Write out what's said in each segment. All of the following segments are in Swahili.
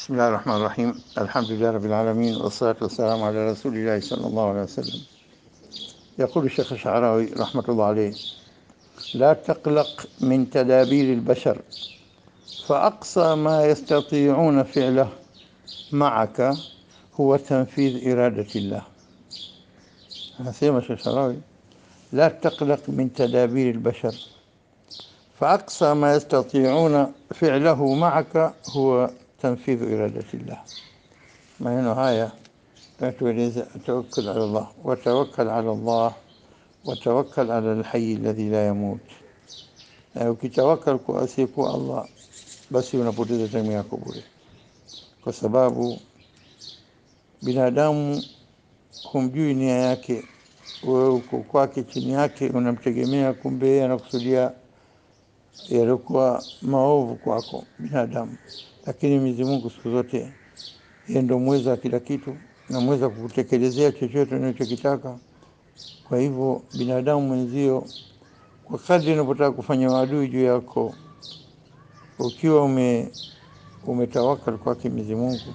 بسم الله الرحمن الرحيم الحمد لله رب العالمين والصلاة والسلام على رسول الله صلى الله عليه وسلم يقول الشيخ الشعراوي رحمة الله عليه لا تقلق من تدابير البشر فأقصى ما يستطيعون فعله معك هو تنفيذ إرادة الله anasema Sheikh Sharawi la taqlaq min tadabiri albashar فأقصى ما يستطيعون فعله معك هو تنفيذ إرادة الله maneno haya yanatueleza tawakkal ala Allah watawakkal ala Allah watawakkal ala alhayy alladhi la yamut na ukitawakkal kwa asiyekuwa Allah basi unapoteza time yako bure kwa sababu binadamu humjui nia yake wewe uko kwake chini yake unamtegemea kumbe yeye anakusudia yaliokuwa maovu kwako binadamu lakini Mwenyezi Mungu siku zote yeye ndio mweza wa kila kitu na mweza kukutekelezea chochote unachokitaka kwa hivyo binadamu mwenzio kwa kadri unapotaka kufanya maadui juu yako ukiwa ume umetawakal kwake Mwenyezi Mungu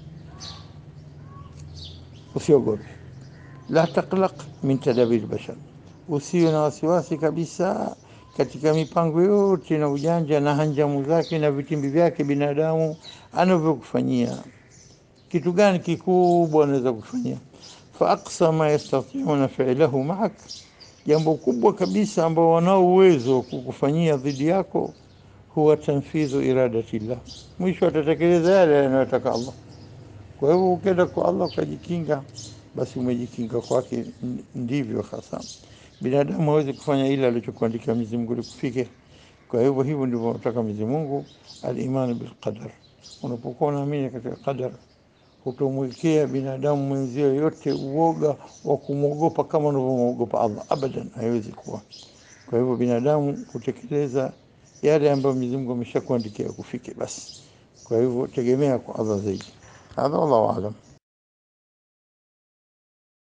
usiogope la taqlaq min tadabir bashar usiwe na wasiwasi kabisa katika mipango yote na ujanja na hanjamu zake na vitimbi vyake binadamu anavyokufanyia kitu gani kikubwa anaweza kufanyia fa aqsa ma yastati'una fi'lahu ma'ak jambo kubwa kabisa ambao wanao uwezo wa kukufanyia dhidi yako huwa tanfidhu iradatillah mwisho atatekeleza yale yanayotaka Allah kwa hivyo ukienda kwa Allah ukajikinga basi umejikinga kwake ndivyo hasa binadamu hawezi kufanya ile alichokuandikia Mwenyezi Mungu likufike kwa hivyo hivyo ndivyo nataka Mwenyezi Mungu al-iman bil qadar unapokuwa unaamini katika qadar hutomwekea binadamu mwenzio yote uoga wa kumwogopa kama unavyomwogopa Allah abadan haiwezi kuwa kwa hivyo binadamu kutekeleza yale ambayo Mwenyezi Mungu ameshakuandikia kufike basi kwa hivyo tegemea kwa Allah zaidi hadha wallahu aalam